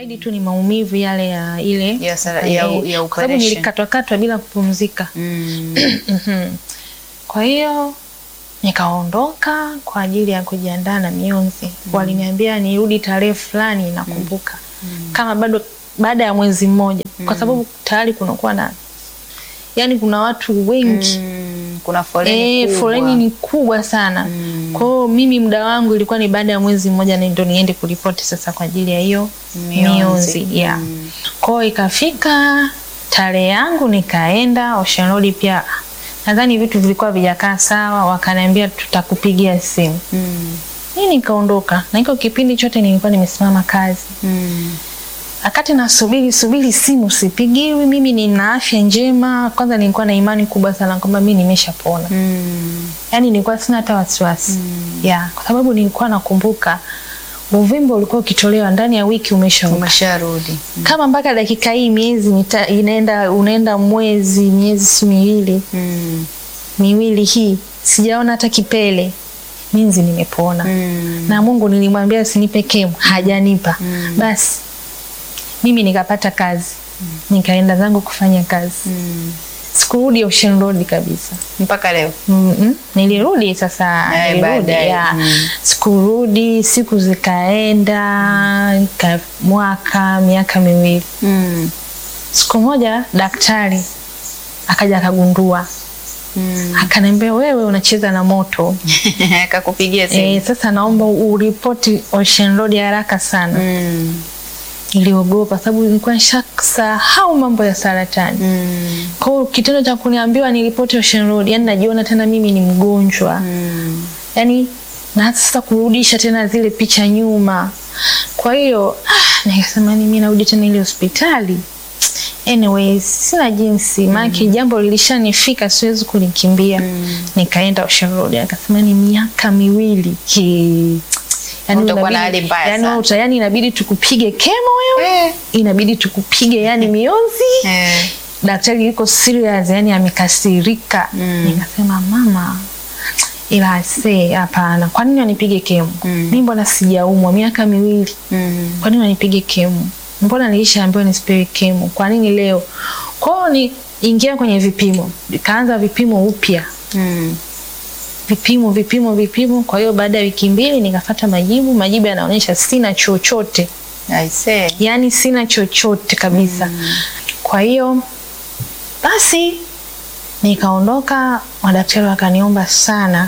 zaidi tu ni maumivu yale ya ile Ya sara- ya- eh, ya kwa sababu operation. nilikatwakatwa bila kupumzika. Mm. Mhm. Kwa hiyo nikaondoka kwa ajili ya kujiandaa na mionzi. Waliniambia nirudi tarehe fulani, nakumbuka kama bado baada ya mwezi mmoja, kwa sababu tayari kunakuwa na yani, kuna watu wengi Mm. Kuna foleni Eh, kubwa. foleni ni kubwa sana. Mm. Kwa hiyo mimi muda wangu ilikuwa ni baada ya mwezi mmoja na ndio niende kuripoti sasa kwa ajili ya hiyo Mionzi. mionzi. Yeah. Mm. Kwa hiyo ikafika tarehe yangu nikaenda Ocean Road pia nadhani vitu vilikuwa vijakaa sawa, wakaniambia tutakupigia simu. Mm. Mimi nikaondoka na iko kipindi chote nilikuwa nimesimama kazi. Mm. Wakati nasubiri subiri simu sipigiwi, mimi nina afya njema. Kwanza nilikuwa na imani kubwa sana kwamba mimi nimeshapona. Mm. Yaani nilikuwa sina hata wasiwasi. Yeah, kwa sababu nilikuwa nakumbuka uvimbe ulikuwa ukitolewa ndani ya wiki umeshaoka. Umesharudi. Kama mpaka dakika hii miezi mita, inaenda unaenda mwezi miezi si miwili Mm. miwili hii sijaona hata kipele, minzi nimepona. Mm. Na Mungu nilimwambia usinipe kemo, hajanipa. Basi mimi nikapata kazi, nikaenda zangu kufanya kazi, Mm. sikurudi Ocean Road kabisa. Mpaka leo. Mm-mm. Nilirudi sasa, Eh, nilirudi baadaye. ya. Mm. Sikurudi, siku zikaenda ika, mwaka miaka miwili. Mm. Siku moja daktari akaja akagundua, Mm. akaniambia wewe unacheza na moto Akakupigia simu. e, sasa naomba uripoti Ocean Road haraka sana. Mm. Niliogopa sababu nilikuwa nishasahau mambo ya saratani. Mm. Kwa hiyo kitendo cha kuniambiwa niripoti Ocean Road, yani najiona tena mimi ni mgonjwa Mm. yani na sasa kurudisha tena zile picha nyuma. Kwa hiyo ah, nikasema ni mimi narudi tena ile hospitali. Anyways, sina jinsi maana jambo lilishanifika, siwezi kulikimbia. Nikaenda Ocean Road, akasema ni miaka miwili ki Utakuwa na hali mbaya yani, sana. uta, yani inabidi tukupige kemo wewe, Eh. inabidi tukupige yani mionzi Eh. daktari yuko serious, yani amekasirika. Mm. Nikasema mama, ila se hapana, kwa nini wanipige kemo? Mm. Mimi mbona sijaumwa miaka miwili, Mm. kwa nini wanipige kemo? Mbona nilishaambiwa nisipewe kemo? Kwa nini leo? Kwa hiyo ni ingia kwenye vipimo, kaanza vipimo upya Mm. vipimo vipimo vipimo. Kwa hiyo baada ya wiki mbili nikafata majibu, majibu yanaonyesha sina chochote I say. yaani sina chochote kabisa. Kwa hiyo basi nikaondoka, madaktari wakaniomba sana,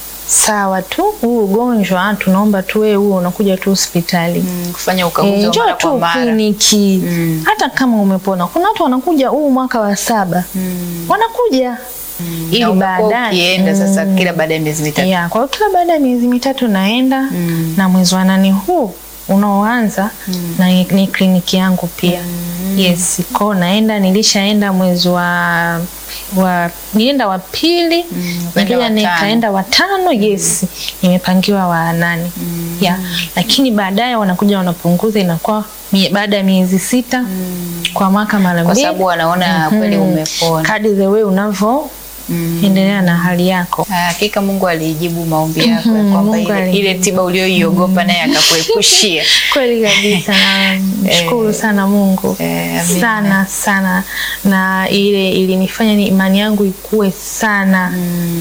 sawa tu, huu ugonjwa tunaomba tu wewe huo unakuja tu hospitali Mm. Kufanya ukaguzi Eh, wa njoo mara kwa tu mara. kliniki Mm. hata kama umepona. Kuna watu wanakuja huu mwaka wa saba Mm. wanakuja ili Na umekuwa baadaye ukienda sasa Mm. kila baada ya miezi mitatu. Yeah, kwa hiyo kila baada ya miezi mitatu naenda Mm. na mwezi wa nane huu unaoanza na ni, ni kliniki yangu pia. Yes, ko naenda, nilishaenda mwezi wa wa nilienda wa pili ukaenda nikija wa tano. nikaenda wa tano. Yes, nimepangiwa wa nane. Yeah, lakini baadaye wanakuja wanapunguza, inakuwa mie- baada ya miezi sita kwa mwaka mara Kwa mbili, sababu wanaona kweli umepona. kadri the way unavyo Mm. endelea na hali yako. Ah, Hakika Mungu alijibu maombi yako ya Mhm, kwamba Mungu ile, alijibu. ile tiba ulioiogopa naye akakuepushia. Kweli kabisa, namshukuru sana Mungu Eh, amina. sana sana, na ile ilinifanya ni imani yangu ikue sana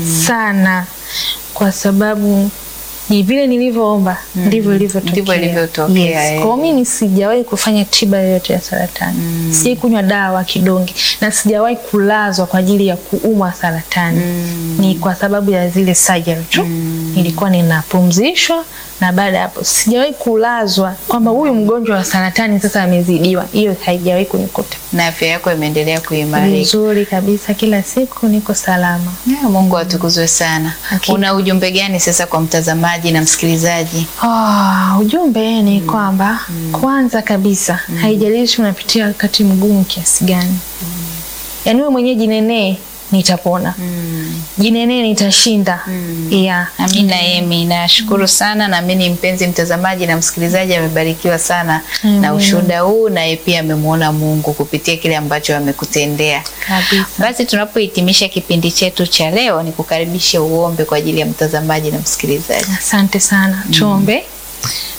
sana, kwa sababu ni vile nilivyoomba ndivyo ilivyotokea. Ndivyo ilivyotokea, Yes. eh. Kwa hiyo mimi sijawahi kufanya tiba yoyote ya saratani mm. sijawahi kunywa dawa kidonge na sijawahi kulazwa kwa ajili ya kuumwa saratani Mm. ni kwa sababu ya zile surgery tu nilikuwa ninapumzishwa na baada ya hapo sijawahi kulazwa kwamba huyu mgonjwa wa saratani sasa amezidiwa. Hiyo haijawahi kunikuta. Na afya yako imeendelea kuimarika. Vizuri kabisa, kila siku niko salama. Ya, Mungu atukuzwe sana. Hakika. Una ujumbe gani sasa kwa mtazamaji na msikilizaji? Ah, ujumbe ni kwamba kwanza kabisa haijalishi unapitia wakati mgumu kiasi gani, yaani wewe mwenyewe jinenee, nitapona. Jinenee, nitashinda. Yeah. Amina Emi, nashukuru sana. Naamini mpenzi mtazamaji na msikilizaji amebarikiwa sana na ushuhuda huu, naye pia amemwona Mungu kupitia kile ambacho amekutendea. Kabisa. Basi tunapohitimisha kipindi chetu cha leo, ni kukaribishe uombe kwa ajili ya mtazamaji na msikilizaji. Asante sana. Tuombe.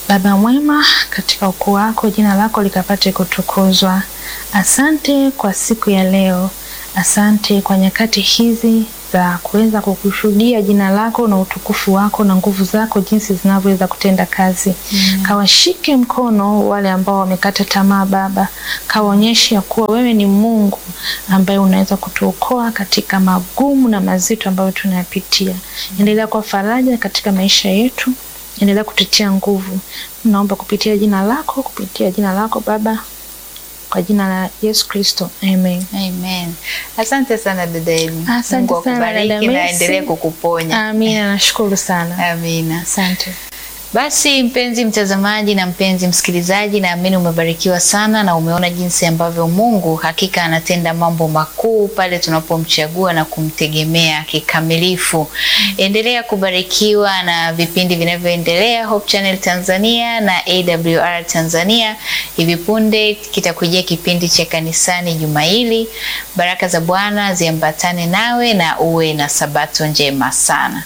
Baba mwema, katika ukuu wako jina lako likapate kutukuzwa. Asante kwa siku ya leo, asante kwa nyakati hizi za kuweza kukushuhudia jina lako na utukufu wako na nguvu zako jinsi zinavyoweza kutenda kazi. Mm. Kawashike mkono wale ambao wamekata tamaa Baba, kawaonyeshe ya kuwa wewe ni Mungu ambaye unaweza kutuokoa katika magumu na mazito ambayo tunayapitia. Endelea kwa faraja katika maisha yetu, endelea kututia nguvu. Naomba kupitia jina lako, kupitia jina lako Baba, kwa jina la Yesu Kristo, amen. Amen. Asante sana dada Emi. Asante Mungu sana, akubariki dada na Mercy. aendelee kukuponya. Amina, nashukuru sana, Amina. asante. Basi mpenzi mtazamaji na mpenzi msikilizaji, naamini umebarikiwa sana na umeona jinsi ambavyo Mungu hakika anatenda mambo makuu pale tunapomchagua na kumtegemea kikamilifu. Endelea kubarikiwa na vipindi vinavyoendelea Hope Channel Tanzania na AWR Tanzania. Hivi punde kitakujia kipindi cha kanisani juma hili. Baraka za Bwana ziambatane nawe na uwe na sabato njema sana.